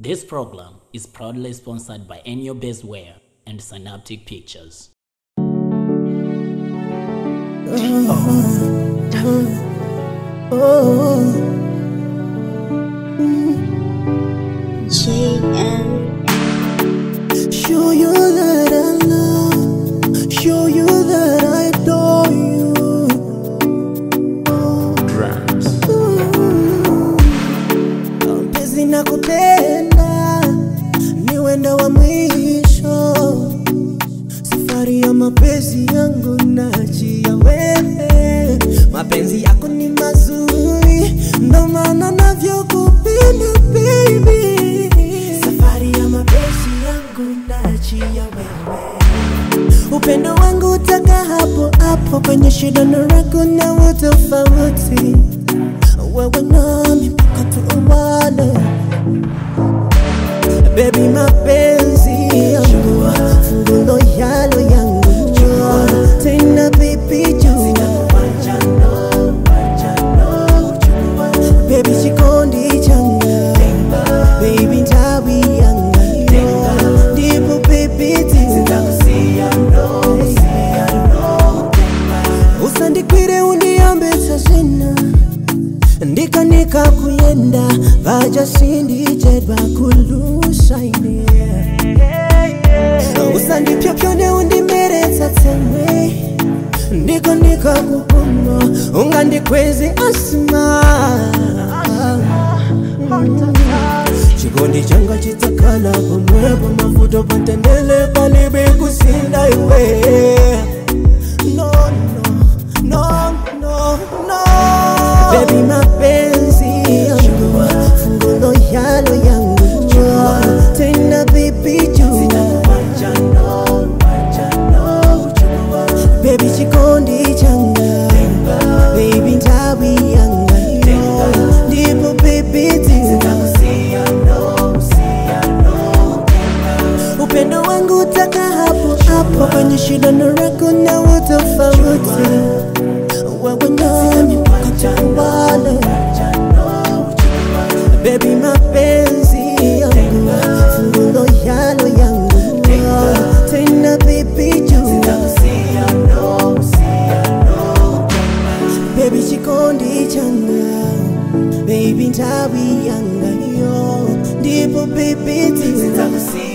This program is proudly sponsored by Enyo Baseware and Synaptic Pictures. JM. Show you that I love, show you that I adore you. Ooh. Mpenzi na kupenda ni wendo wa mwisho, safari ya mapenzi yangu nachia wewe. Mapenzi yako ni mazuri, ndo maana navyokupenda baby. Safari ya mapenzi yangu nachia wewe upendo wangu utaka hapo hapo kwenye shida na raku na utofauti wewe nami mpaka tuuane bebi mapenzi yangu fungulo yalo yangu tena bibi juu bebi chikondi changa bebi ntawi yanga ndipo bebi usandikwire uniambisa zina ndikanika kuyenda vaja sindijedwa kulusaine usandipyapyone undimeretsa tsemwe ndikanika kupuma ungandikwezi asima chikondi changa chitakala pomwepo mavuto patendele palibe kusinda iwe no, no, no, no, no. Baby mapenzi yangu fungulo yalo yangu tena baby juu baby chikondi changa baby ntawi yanga ndipo baby upendo wangu utaka hapo hapo kwenye shida na rako na utofauti wewe nami mpaka tukumbane baby mapenzi yangu fungulo yalo yangu tena baby juu baby chikondi changa baby ntawi yanga yo ndipo baby ti